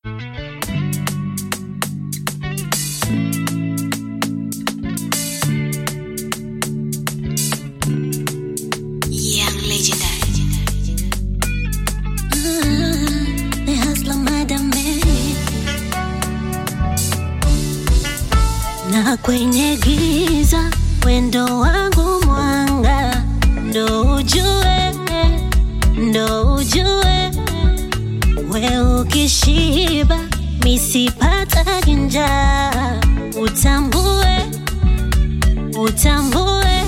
Young legendary. The hustler madam eh. na kwenye giza wendo wangu mwanga ndo ujue ndo ujue we ukishiba misipata njaa utambue utambue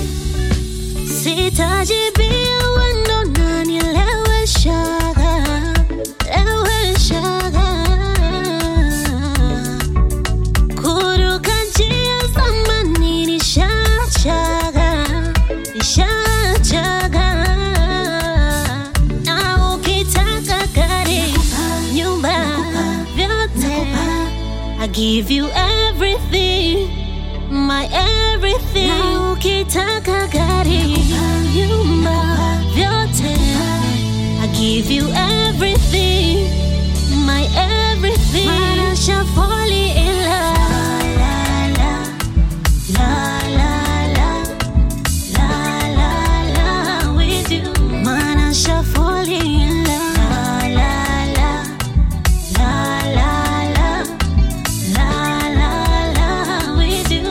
sitajibia wendo nanileweshaga leweshaga kuruka njia zamani nishachaga nishachaga na ukitaka gari nyumba vyote I give you everything my everything na ukitaka gari nyumba vyote I give you everything my everything Manasha falling in love la la la la la la la with you Manasha falling in love la la la la la la la la with you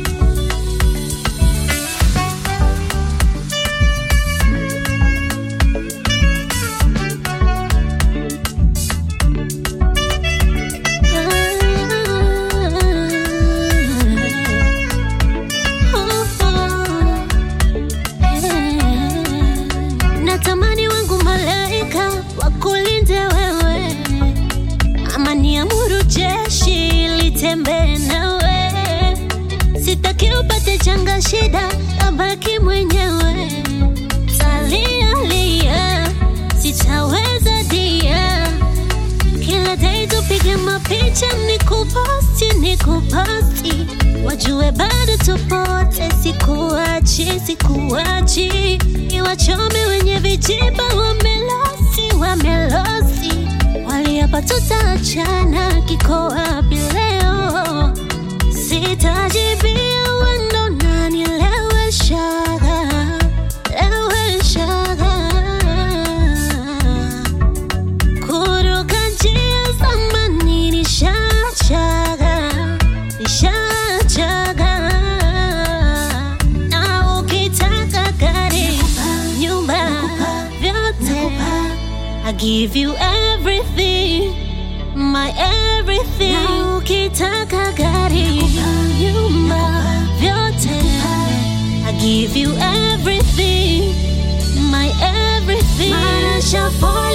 natamani wangu malaika wakulinde wewe ama niamuru jeshi litembee nawe sitaki upate changa shida abaki mwenyewe talialia sitaweza dia kila day tupige mapicha nikuposti nikuposti wajue bado tupote sikuachi sikuachi iwachome wenye vijiba wamelosi wamelosi waliapa tutaachana kiko wapi leo sitajibia wendo nanileweshaga leweshaga kuruka njia zamani nishachaga nishachaga na ukitaka gari nyumba vyote I give you everything my everything na ukitaka gari nyumba vyote I give you everything my everything Manasha for